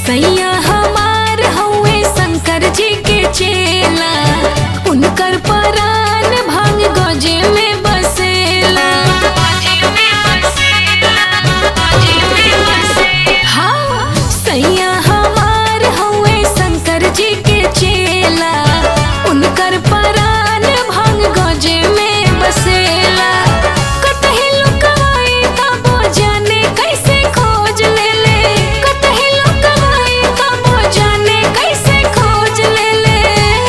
सैया हमार हउए शंकर जी के चेला उनकर परान भांग गजे में बसेला हाँ सैया हमार हउए शंकर जी के चेला उनकर परान भांग गजे में बसेला कतही लुकाई तबो जाने कैसे खोज ले ले कतही लुकाई तबो जाने कैसे खोज ले ले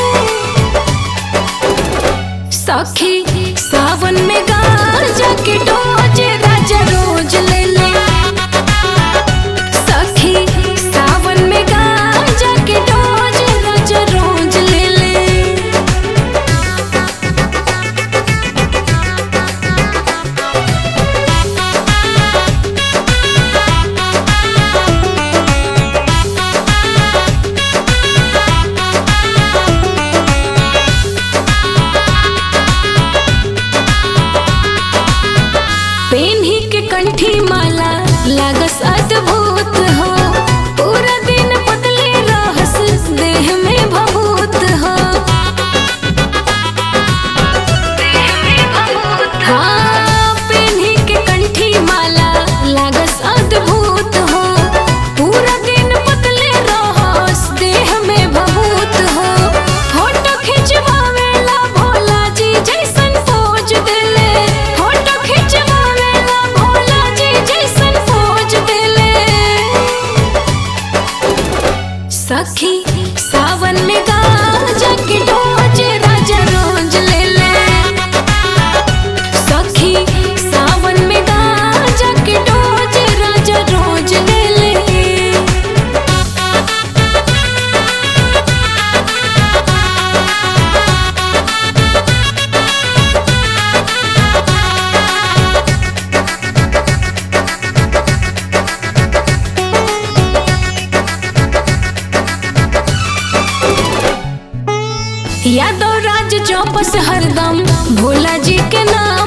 सखी सावन में गांजा के डोज राजा रोज ले ले सखी सावन में गांजा के डोज राजा रोज ले ले पेन्ही के कंठी माला लागस अद्भुत हो पूरा दिन पतले रहस देह में भभूत हो हाँ पेन्ही के कंठी माला लागस अद्भुत हो पूरा दिन पतले रहस देह में भभूत हो फोटो खिंचवावेला भोला जी जैसन पोज देले फोटो खिंचवावेला भोला जी जैसन पोज देले सखी सावन में गांजा के डोज राजा रोज ले ले सखी सावन में गांजा के डोज राजा रोज ले ले यादव राज चौपस हरदम भोला जी के नाम